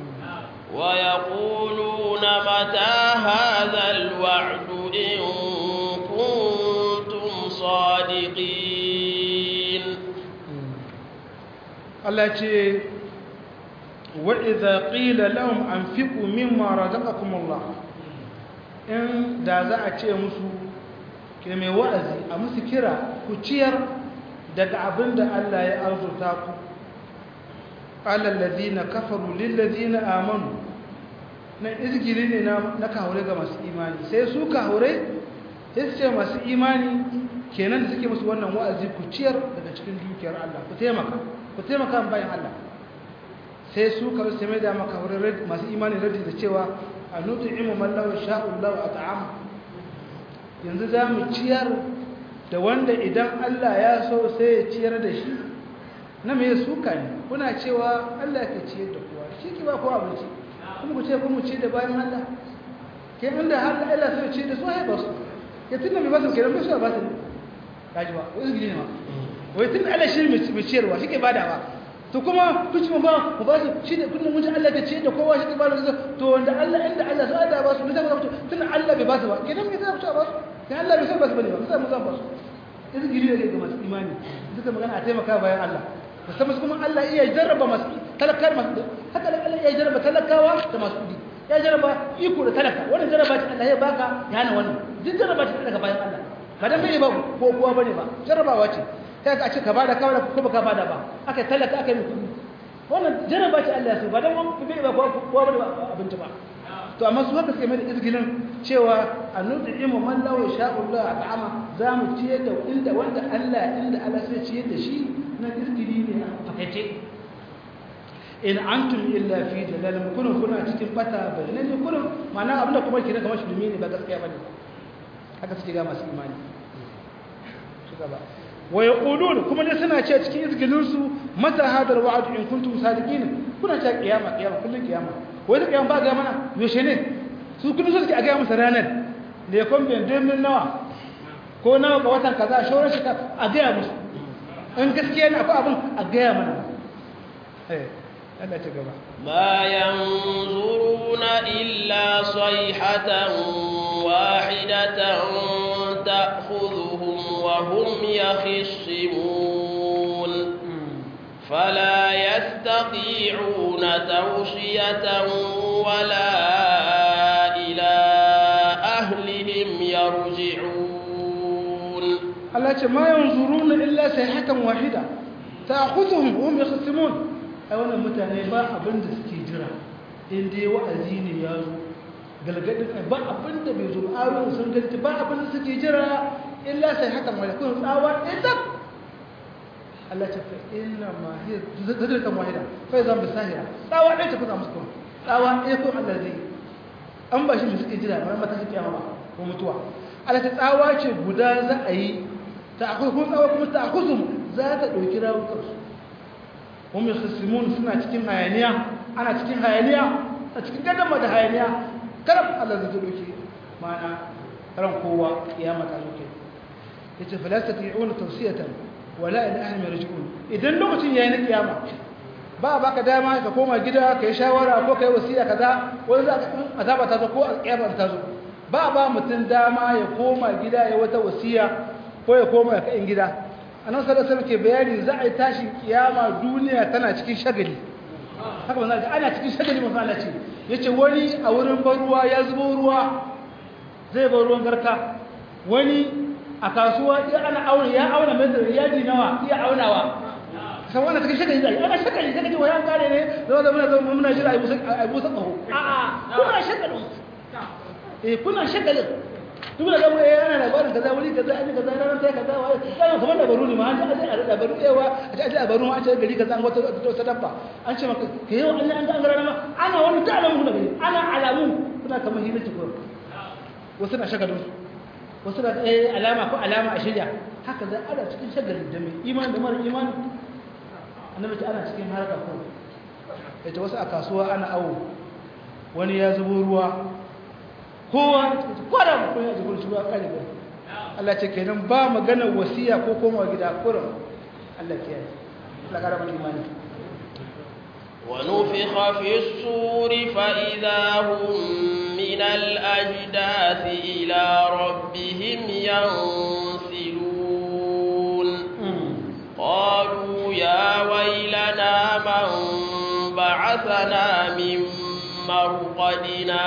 Speaker 1: ويقولون متى هذا الوعد إن كنتم صادقين
Speaker 2: الله وإذا قيل لهم أنفقوا مما رزقكم الله إن دا a ce musu ke mai wa'azi a musu kira ku ciyar daga abin da Allah ya arzuta ku alallazi na kafaru lillazi na amanu na izgiri ne na kahure ga masu imani sai su kahure sai su ce masu imani kenan da suke musu wannan wa'azi ku ciyar daga cikin dukiyar Allah ku taimaka ku taimaka bayan Allah sai su kahure sai mai da maka masu imani radi da cewa a nutu imu mallawa sha'ullahu a ta'ama yanzu za mu ciyar da wanda idan Allah ya so sai ya ciyar da shi na mai suka ne kuna cewa Allah ke ciyar da kowa shi ki ba kowa abinci kuma ku ce ku mu ci da bayan Allah ke inda har Allah so ya ci da su ai ba su ya tunda mai ba su kenan bai so ba su kaji ba ko izgili ne ma wai tunda Allah shi mai ciyarwa shi ke badawa to kuma ku ci ba ku ba su shi ne kullum mun ji Allah ke ciyar da kowa shi ke ba su to wanda Allah inda Allah so da ba su ne zai ba su tunda Allah bai ba su ba kenan me zai ba su ba su sai Allah bai san ba su bane ba sai mu zan ba su izgiri ne ga masu imani duka magana a taimaka bayan Allah musamman kuma Allah iya jarraba masu talakar masu haka Allah iya jarraba talakawa da masu kudi ya jarraba iko da talaka wannan jarraba ce Allah ya baka ya hana wannan duk jarraba ce daga bayan Allah ba dan bai ba ko kowa bane ba jarrabawa ce kai ka ce ka bada kawai ko baka bada ba aka talaka aka yi kudi wannan jarraba ce Allah ya so ba dan bai ba kowa bane ba abinci ba to amma su haka suke mai da izgilin cewa a nutu imu man lawo sha'ullah a ta'ama za mu ciye da inda wanda Allah inda Allah sai ciye da shi na izgili ne a fakaice in antum illa fi dalal kunun kuna cikin bata bayyana ne kunun ma'ana abin da kuma kira kamar shirme ne ba gaskiya bane haka suke ga masu imani gaba wa yaqulun kuma dai suna ce cikin izgilin su mata hadal wa'd in kuntum sadiqin kuna ta kiyama kiyama kullun kiyama wai da kiyama ba ga mana yaushe ne su kullun suke a ga masa ranar ne kon ben min nawa ko nawa ga watan kaza shauran shi a ga musu in gaskiya ne akwai abin a ga mana eh Allah ta gaba
Speaker 1: ما ينظرون إلا صيحة واحدة تأخذهم وهم يخصمون فلا يستطيعون توصية ولا إلى أهلهم يرجعون
Speaker 2: Allah ce ma yanzuruna illa sayhatan wahida ta'khudhuhum wa hum yakhsimun ai wannan mutane ba abin da suke jira in dai wa'azi ne ya zo galgadin ba abin da bai zo ayoyin sun ganti ba abin da suke jira illa sayhatan wahida kun tsawa idan Allah ce fa inna ma hiya zadratan wahida fa zan bisahira tsawa ɗaya ce kuna musu kuma tsawa ɗaya ko Allah zai an ba shi da suke jira ba mata su kiyama ba ko mutuwa Allah ta tsawa ce guda za a yi ta akwai kuma tsawa kuma ta akusum za ta ɗauki rawukansu kuma mai khasimun suna cikin hayaniya ana cikin hayaniya a cikin gadama da hayaniya karam Allah zai ta ɗauki mana ran kowa kiyama ta zo kai yace falasta ti'una tawsiyatan wala ila ahli yarji'un idan lokacin yayi na kiyama ba baka dama ka koma gida ka yi shawara ko ka yi wasiya kaza wani za ka azaba ta zo ko kiyama ta zo ba ba mutum dama ya koma gida ya wata wasiya ko ya koma ya kain gida annabi sallallahu alaihi ke bayani za a yi tashin kiyama duniya tana cikin shagali haka wannan ana cikin shagali mun Allah ce yace wani a wurin ban ruwa ya zubo ruwa zai bar ruwan garka wani a kasuwa ya ana auna ya auna mai yaji nawa iya aunawa san wannan cikin shagali zai ana shagali sai kaje wayan kare ne zama da muna zama muna jira ai busa ai busa kaho a'a kuna shagali eh kuna shagalin duk da zama eh ana labarin kaza wuri kaza an kaza ranar sai kaza wai kana kamar da baro ne ma an ji a labaru yawa a ji a baro an ce gari kaza an wata ta dabba an ce maka ke yau an an ga an gara ma ana wani ta alamu da gari ana alamu kuna kamar hira ci ko wasu na shagalin wasu da eh alama ko alama a shirya haka za ana cikin shagalin da mai imani da mara imani annabi ta ana cikin harka ko ita wasu a kasuwa ana awo wani ya zubo ruwa kowa kwada mutum ya jikin shugaba kare ba Allah ce kenan ba magana wasiya ko koma gida kurin Allah ke yi Allah kara mana imani
Speaker 1: ونفخ في الصور فإذا هم من الأجداث إلى ربهم ينسلون قالوا يا ويلنا من بعثنا من مرقدنا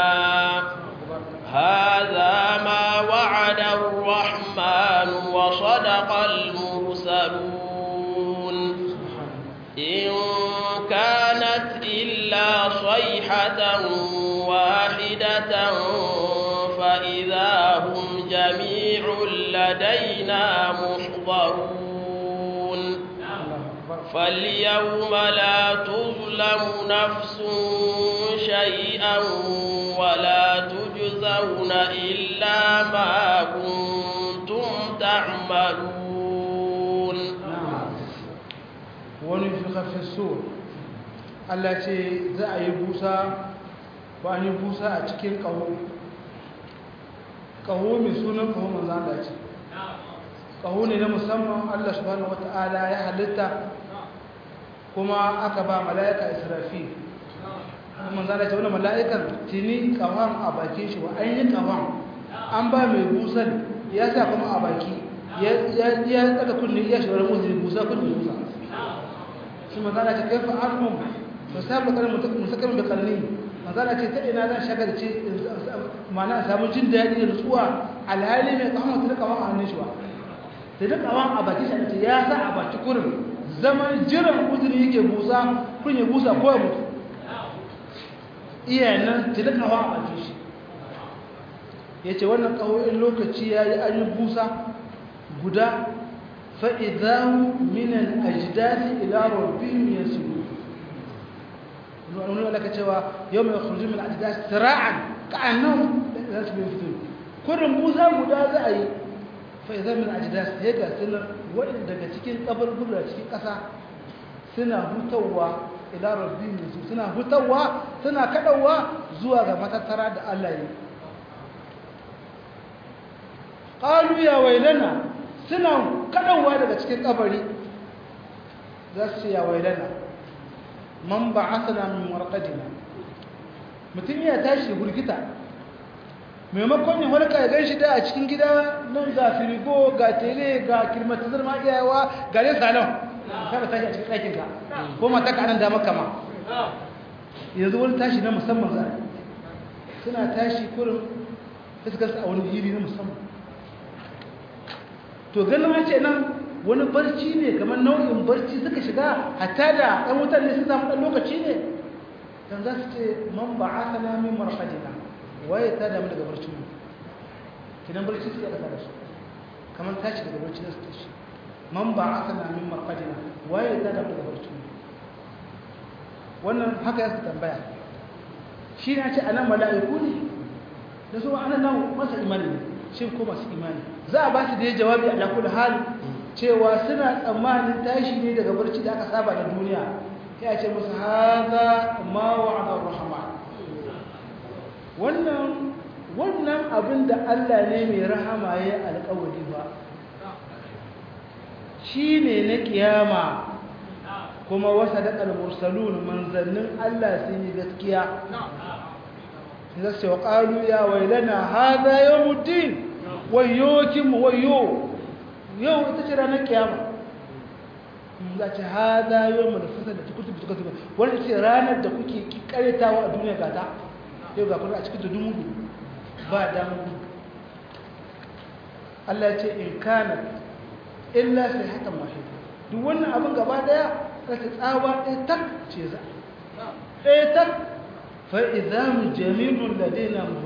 Speaker 1: هذا ما وعد الرحمن وصدق المرسلون إن كانت إلا صيحة واحدة فإذا هم جميع لدينا محضرون فاليوم لا تظلم نفس شيئا ولا تجزون إلا ما كنتم تعملون
Speaker 2: ونفخ في السور Allah ce za a yi busa ba an yi busa a cikin ƙaho ƙaho mai sunan ƙaho manzan Allah ce ƙaho ne na musamman Allah subhanahu wata'ala ya halitta kuma aka ba mala'ika israfi manzan Allah ce wani mala'ikan tuni ƙahon a bakin shi wa an yi ƙahon an ba mai busan ya sa kuma a baki ya daga kunni ya shi wani musulmi busa kunni busa shi manzan Allah ce kai fa'armun musamman karin musakarin da karni manzana ce ta ina zan shagarci mana samu jin daɗi da nutsuwa alhali mai kawon ta kawon a hannun shi ba ta da kawon a baki shi ce ya sa a baki kurin zaman jiran uzuri yake busa kun ya busa ko ya mutu iya nan ta da kawon a baki shi ya ce wannan kawoyin lokaci ya yi an yi busa guda fa'idahu minan ajdasi ila rabbihim yasulu nuna laka cewa yau mai kurji min ajiyar sira'an ka'annan da su bin fito kurin musa guda za a yi fa idan min ajdas ya ga sunan wa'in daga cikin kaburbura cikin ƙasa suna hutawa ila rabbihim suna hutawa suna kadawa zuwa ga matattara da Allah ya qalu ya wailana suna kadawa daga cikin kabari za su ya wailana man ba'athana min warqadina mutum ya tashi gurgita maimakon ya halka ya ganshi da a cikin gida nan ga firigo ga tele ga kilmatizar ma iyawa ga ne salon kada tashi a cikin ɗakin ka ko mata ka nan da maka ma yanzu wani tashi na musamman za suna tashi kurin fuskarsa a wani hili na musamman to ganin an ce nan wani barci ne kamar nau'in barci suka shiga hatta da ɗan wutar ne sun samu ɗan lokaci ne dan za su ce man ba a sana min marfadina waye ta damu daga barcin mu kinan barci su ya kasa da su kamar tashi daga barci na su tashi man ba a sana min marfadina waye ta damu daga barcin mu wannan haka ya su tambaya shi na ce a nan mala'iku ne da su ana nan masa imani ne shi ko masu imani za a ba su da ya jawabi a lakul hal cewa suna tsammanin tashi ne daga barci da aka saba da duniya ya ce musu haza ma wa'adar rahama wannan wannan abin da Allah ne mai rahama ya alƙawari ba shi ne na kiyama kuma wasa daƙar mursalun manzannin Allah sun yi gaskiya za su yi ƙalu ya wailana haza yau mutum wayo kinmu wayo yau ita ce ranar kiyama za ce haza yau mu da fasa da tukutu tukutu tukutu wani ce ranar da kuke karetawa a duniya gata yau ga kuna a cikin tudun mudu ba damu Allah ya ce in kana illa sai haka mahi duk wannan abin gaba daya ta tsawa ɗaya tak ce za ɗaya tak fa'iza mu jami'un da daina mu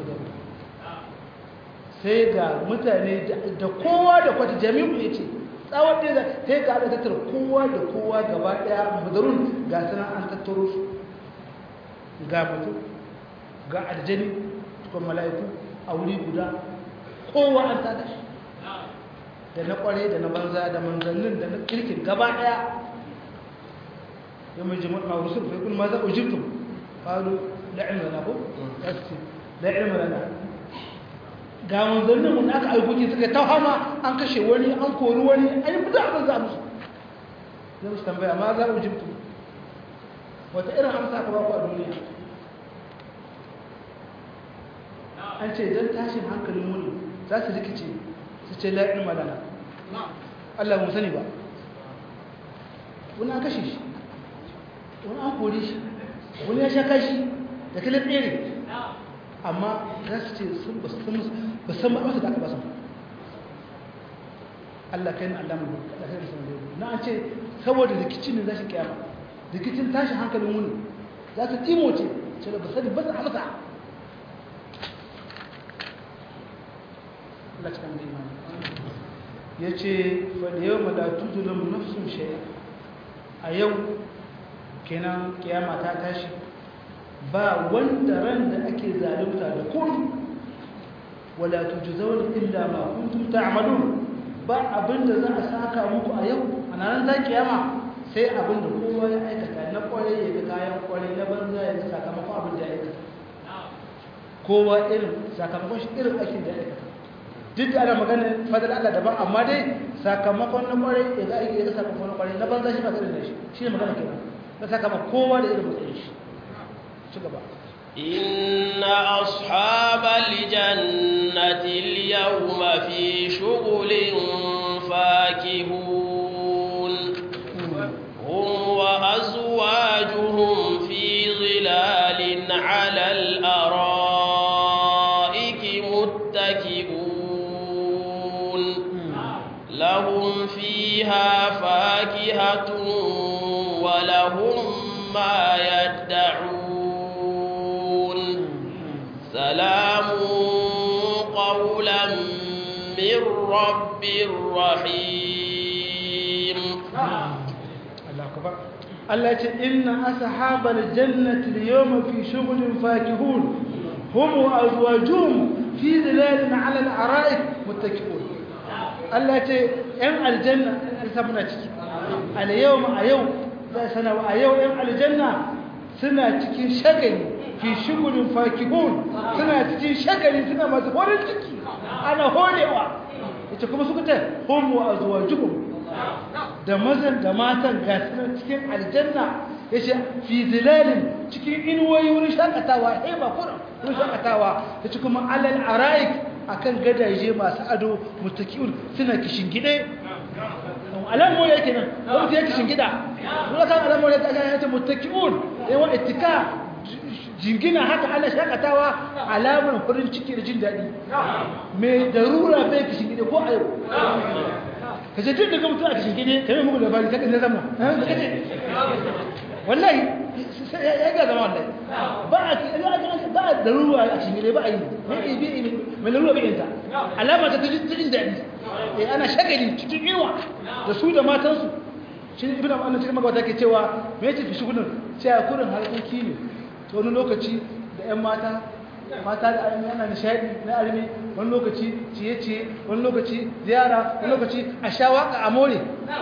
Speaker 2: sai ga mutane da kowa da kwata jami'u ya ce tsawon ɗaya ta yi ga tattara kowa da kowa gaba ɗaya mudarun ga suna an tattaro su ga mutu ga aljani tukon mala'iku a wuri guda kowa an tada shi da na kware da na banza da manzannin da na kirkin gaba ɗaya yau mai jima'a rusul fa kun ma za ujibtum qalu la ilma lana ko la ilma lana ga manzannin mun aka aikoki suka ta hama an kashe wani an kori wani an yi fita abin za musu zai musu tambaya ma za a jibtu wata irin amsa ka baku a duniya an ce don tashin hankalin wani za su rikice su ce la'in malana Allah mu sani ba wani an kashe shi wani an kori shi wani ya sha kashi da kalin tsere amma za su ce sun ba san ba amsa da aka ba su Allah kai na Allah mu da kai sun na an ce saboda rikicin ne za shi kiyama rikicin tashi hankalin wuni za su timo ce ce da ba sani ba su amsa Allah cikin da imani ya ce fa da yau malatu zulum nafsun shay'a a yau kenan kiyama ta tashi ba wanda ran da ake zalunta da kun wala tujzauna illa ma kuntum ta'malun ba abinda za a saka muku a yau a nan za kiyama sai abinda kowa ya aikata na kwarai ya ga kayan kwarai na banza ya ga sakamakon abin da ya aikata kowa irin sakamakon shi irin aikin da ya aikata duk da ana magana fadar Allah daban amma dai sakamakon na kwarai ya ga aiki ya ga sakamakon na kwarai na banza shi ba irin da shi shi ne magana kenan na sakamakon kowa da irin matsayin shi
Speaker 1: إن أصحاب الجنة اليوم في شغل فاكهون هم وأزواجهم في ظلال على الأرائك متكئون لهم فيها فاكهة ولهم ما يدعون سلام قولا من رب رحيم
Speaker 2: الله يقول إن أصحاب الجنة اليوم في شغل فاكهون هم وأزواجهم في ظلال على الأرائك متكئون Allah ce ‘yan aljanna alisa muna ciki a yau a yau za sana a yau ‘yan aljanna suna cikin shagali fi shigulin fakihun suna cikin shagali suna masu horin ciki ana horewa ita kuma suka ta homo a zuwa jihun da mazan da matan gasunan cikin aljanna ya ce fi zilalin cikin inuwoyi wurin shakatawa heba kuran wurin shakatawa ya ci kuma alal ara'ik akan gadaje masu ado mutakiun suna kishin gide alamu yake nan wani ya kishin gida wani kan alamu ya ta ya ce mutakiun yawan itika jingina haka ana shakatawa alamar farin ciki da jin daɗi mai darura bai kishin gide ko a yau ka ce tun daga mutum a kishin gide ka yi mugu labari ta ƙasar zama da kace wallahi ya ga zama wallahi ba a ba a darura a kishin gide ba a yi mai larura bai yanta alama ta jin daɗi ana shagali cikin inuwa da su da matansu shi ibn annan cikin magabata ke cewa me yake fi shugulun cewa kurin harkoki ne to wani lokaci da 'yan mata mata da armi ana nishadi na armi wani lokaci ciye-ciye wani lokaci ziyara wani lokaci a sha waka a more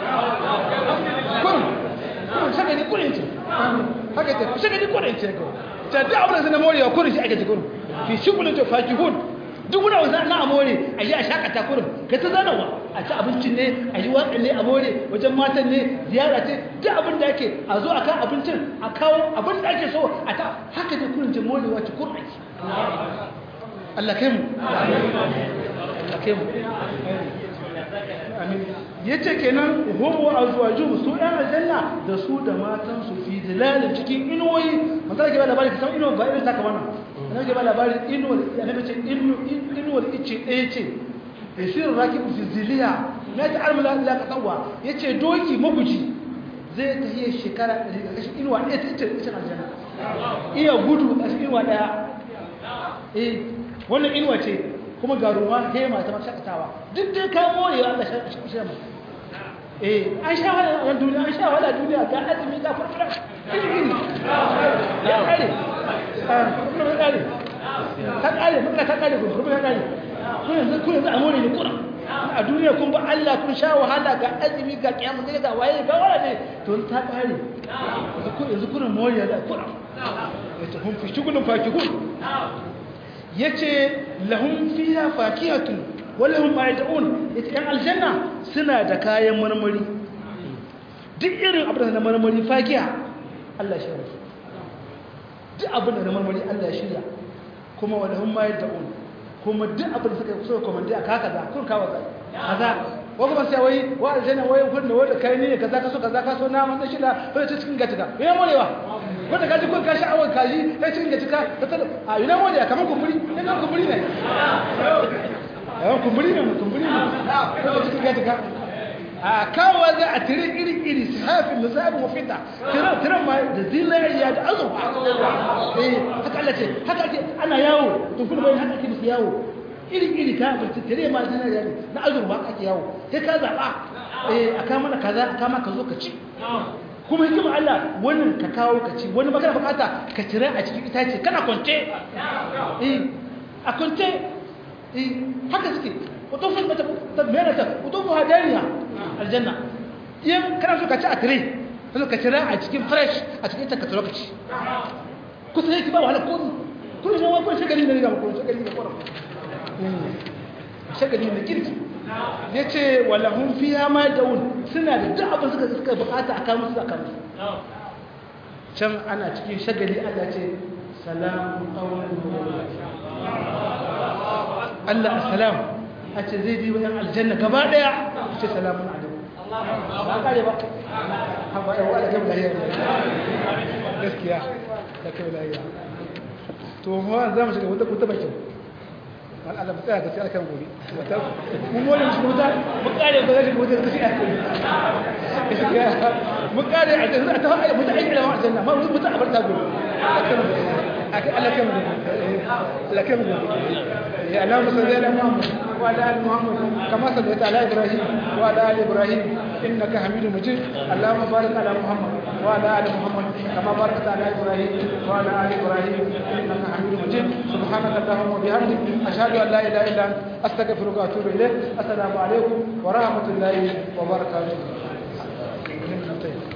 Speaker 2: kurin kurin shagali kurin ce haka ce shagali kurin ce ko ta da abin da na morewa kurin shi ake ce kurin fi shugulun ta fakihun duk wani wasu na a more a yi a shakata kurin ka ta zanawa a ci abincin ne a yi waƙa ne a more wajen matan ne ziyara ce duk abin da ake a zo a kan abincin a kawo abin da ake so a ta haka ne kurin jin morewa ci kurin ake Allah kai mu Allah kai mu amin yace kenan humu azwaju su ɗan aljanna da su da matan su fi zilalin cikin inuwoyi mata ke ba labari ka san inuwa ba irin taka wannan annabi ke ba labarin inuwar annabi ce inuwar ice ɗaya ce yasir rakibu fi ziliya na ta armala la ka tsawa yace doki maguji zai ta yi shekara 100 ga kashin inuwa ɗaya ta ita ita aljanna iya gudu a cikin inuwa ɗaya eh wannan inuwa ce kuma ga ruwa hema ta mashakatawa duk dai ka more wa Allah shi mu eh an sha wala a duniya an sha wala duniya ga azumi ga furfura iri ya kare ah kuma kare ka kare mun ka kare ko kuma kare kun yanzu kun yanzu a more ne kuna a duniya kun ba Allah kun sha wahala ga azumi ga kiyamu ne ga waye ga wala ne to ta kare yanzu kun more da kuna yace kun fi shugulun fakihun yace lahum fiha fakihatun wa lahum ma yad'un yace yan aljanna suna da kayan marmari duk irin abin da na marmari fakiha Allah shi rake duk abin da na marmari Allah ya shirya kuma wa lahum ma yad'un kuma duk abin da suka so komandi a kaka da kun kawo zai kaza wa kuma sai wai wa aljanna wai kun da wanda kai ne kaza ka so kaza ka so na man shi da wai ta cikin gatika me morewa wanda kaji kun kashi awon kaji ta cikin gatika ta ta a ina mole kamar kumburi ne kan kumburi ne yawan kumburi ne kumburi ne ta cikin gatika a kawo za a tire iri iri sahafin musabin wa fita tiran tiran ma da zinariya da azurfa eh haka Allah ce haka ake ana yawo to kuma bai haka ake musu yawo iri iri ka ba tire ma zinariya ne na azurfa ake yawo sai ka zaba eh aka mana kaza aka maka zo ka ci kuma hikima Allah wannan ka kawo ka ci wani magana bukata ka cire a cikin itace kana kwance eh a kwance eh haka suke utufu ta mera ta utufu hadariya aljanna in kana so ka ci a tire so ka cire a cikin fresh a cikin ita ka tsoro ka ci kusa yake ba wahala ko kun ne wani shagali ne ga ko shagali ne ko shagali ne kirki ya ce walahun fiya ma daun suna da duk abin suka suka bukata a kamun su a kamun can ana cikin shagali Allah ce salamun ƙaunar Allah assalam a ce zai bi wayan aljanna gaba daya a ce salamun alaikum ba kare ba haɓa yawa da kai lahiya gaskiya da kai lahiya to ma za mu shiga wata kuta bakin al'ada mu tsaya gaskiya kan gobe mun mole shi wuta mu kare ba zai wuta da shi a kai mu kare a cikin ta haɗa mutu aiki da wa aljanna ma mutu a barta gobe akai Allah kan gobe Allah kan gobe ya Allahumma salli ala Muhammad wa ala ali Muhammad kama sallaita ala Ibrahim wa ala ali Ibrahim إنك حميد مجيد اللهم بارك على محمد وعلى آل محمد كما باركت على إبراهيم وعلى آل إبراهيم إنك حميد مجيد سبحانك اللهم وبحمدك أشهد أن لا إله إلا أنت أستغفرك وأتوب إليك السلام عليكم ورحمة الله وبركاته